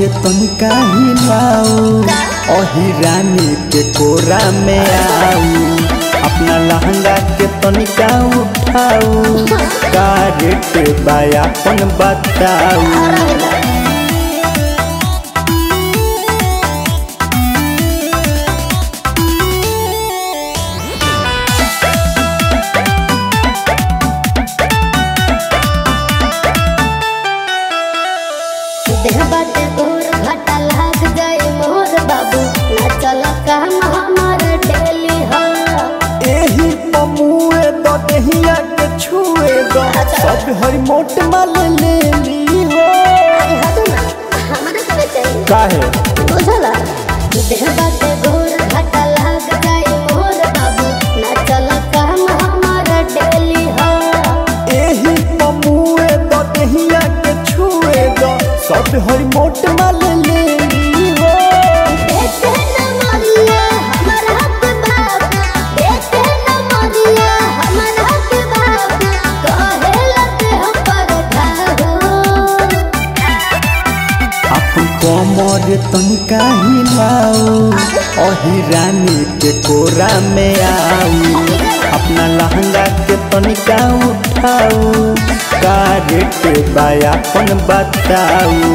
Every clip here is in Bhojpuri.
तनिका हिलाऊ अही रानी के कोरा में आऊ अपना लहंगा के तनिका उठाऊ का रेट बायापन बताऊ देह बाटे गोर घाटा लाग जाए मोर बाबू ना चल काम हमार डेली हो एही पमुए दो देहिया के छुए दो सब हरी मोट माल ले ली हो अरे हटो ना हमारे करे चाहिए काहे बुझला देह बाटे गोर घाटा लाग जाए मोर बाबू ना चल काम हमार डेली हो एही पमुए दो देहिया के छुए दो सब हरी मोट माल ले ली हो देखे न मरिया हमार हक बाप देखे न मरिया हमार हक बाप कहे लते हम पर ठाहो अपन कमर तनिका हिलाऊ अही रानी के कोरा में आऊ अपना लहंगा के तनिका उठाऊ का रेट बायापन बताऊ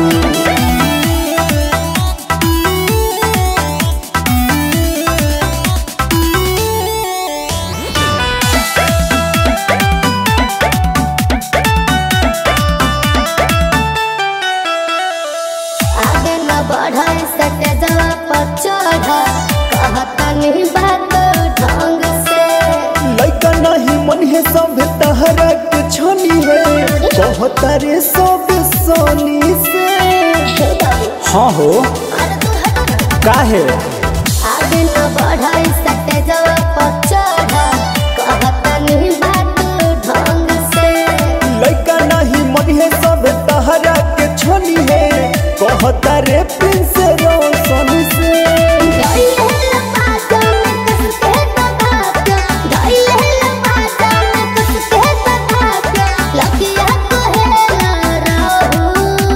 आगे न बढ़े सटे जवा पर चढ़ कहता नहीं बात ढंग से लइका नहीं मन है सब तहरा के छनी है कहता रे सब सोनी से हे बाबू हाँ हो अरे तू हटो ना काहे आगे न बढ़े सटे जवा पर चढ़ कहता नहीं बात ढंग से लइका नहीं मन है सब तहरा के छनी है कहता रे प्रिंस रोशन से धइले लपाटा में कस के दबाता धइले लपाटा में कस के दबाता लगिया कहेला रहू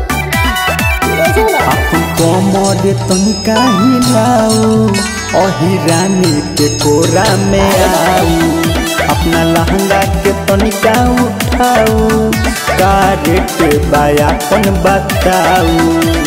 बुझला अपन कमर तनिका हिलाऊ अही रानी के कोरा में आऊ अपना लहंगा के तनिका उठाऊ का रेट बायापन बताऊ